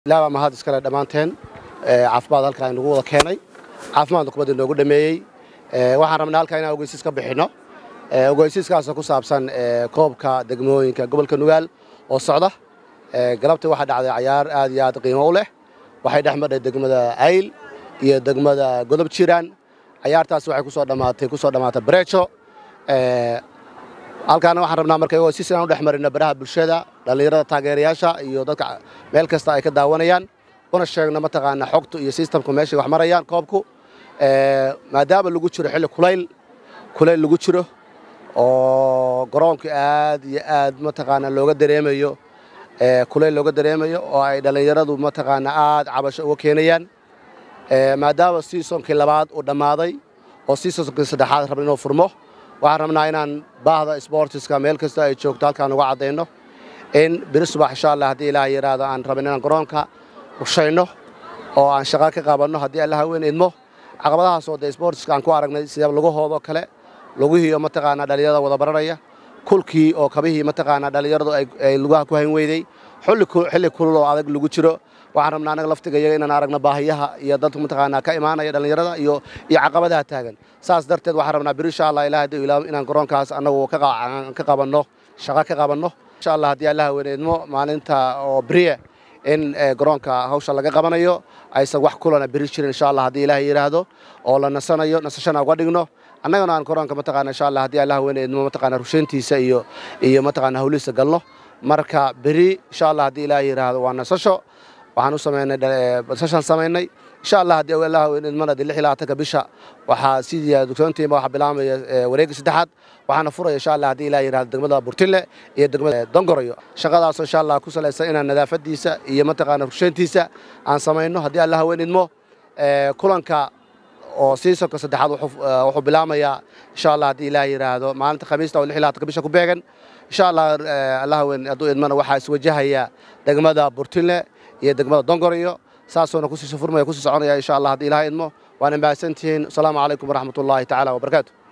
ilaah baa mahad iskale dhammaanteen caafimaad halkaa inagu wada keenay caafimaadna kubadda inoogu dhameeyey waxaan rabnaa halkaa inaan ogeysiis ka bixinno ogeysiiskaasoo ku saabsan koobka degmooyinka gobolka nugaal oo socda galabta waxaa dhacday cayaar aad iyo aad qiimo u leh waxay dhex madhay degmada ayl iyo degmada godob jiraan cayaartaas waxay kusoo dhammaatay kusoo dhammaatay bareejo halkaana waxaan rabnaa marka ogeysiis inaan u dhex marino baraha bulshada dhallinyarada taageerayaasha iyo dadka meel kasta ay ka daawanayaan una sheegno mataqaanaa xogtu iyo sistamku meeshay wax marayaan koobku maadaama lagu jiro xilli kulayl kulayl lagu jiro oo garoonka aad iyo aad mataqaanaa looga dareemayo kulayl looga dareemayo oo ay dhallinyaradu mataqaanaa aad cabasho uga keenayaan maadaama siisonkii labaad uu dhammaaday oo siisonkii saddexaad raba inuu furmo waxaan rabnaa inaan baahda sboortiska meel kasta ay joogto halkaan uga caddayno in beri subax insha allah haddii ilaah yidhaahdo aan rabin inaan garoonka rushayno oo aan shaqa ka qabanno haddii allaha weyn idmo caqabadahaasoo dee sboortiska aan ku aragnay sida laguhoodoo kale laguhiioo mataqaanaa dhallinyarada wada baranaya kulkii oo kabihii mataqaanaa dhallinyaradu ay lugaha ku hayn weydey xilli kulul oo adag lagu jiro waxaan rabnaa annaga laftiga iyaga inaan aragno baahiyaha iyo dadku mataqaanaa ka imaanaya dhallinyarada iyo iyo caqabadaha taagan saas darteed waxaan rabnaa beri insha allah ilaah haddii ilaah inaan garoonkaas annagu ka qabanno shaqo ka qabanno insha allah haddii allaha weyn idmo maalinta oo beriye in garoonka hawsha laga qabanayo aysan wax kulana beri jirin insha allah haddii ilaah yidhaahdo oo la nasanayo nasashana uga dhigno annagana aan garoonka mataqaana insha allah haddii allah weyn idmo mataqaana rushayntiisa iyo iyo mataqaana hawlihiisa galno marka beri insha allah haddii ilaah yidhaahdo waa nasasho waxaan u samaynay nasashaan samaynay insha allah haddii allah weyn idmana dee lix iyo labaatanka bisha waxaa sidii dugsoontiima waxaa bilaabmaya wareegga saddexaad waxaana furaya insha allah haddii ilaah yidhahdo degmada burtille iyo degmada dongorayo shaqadaasoo insha allah ku salaysan inaan nadaafadiisa iyo mataqaana rushayntiisa aan samayno haddii allah weyn idmo kulanka oo siisonka saddexaad wuxuu bilaamayaa insha allah haddii ilaah yidhaahdo maalinta khamiista oo lix iyo labaatanka bisha ku beegan insha allah allah weyn hadduu idmana waxaa iswajahaya degmada burtille iyo degmada dongorayo saasoona kusii furmaya kusii soconaya insha allah haddii ilaah idmo waana mahadsantihiin asalaamu calaykum waraxmat ullaahi tacaala wabarakaatu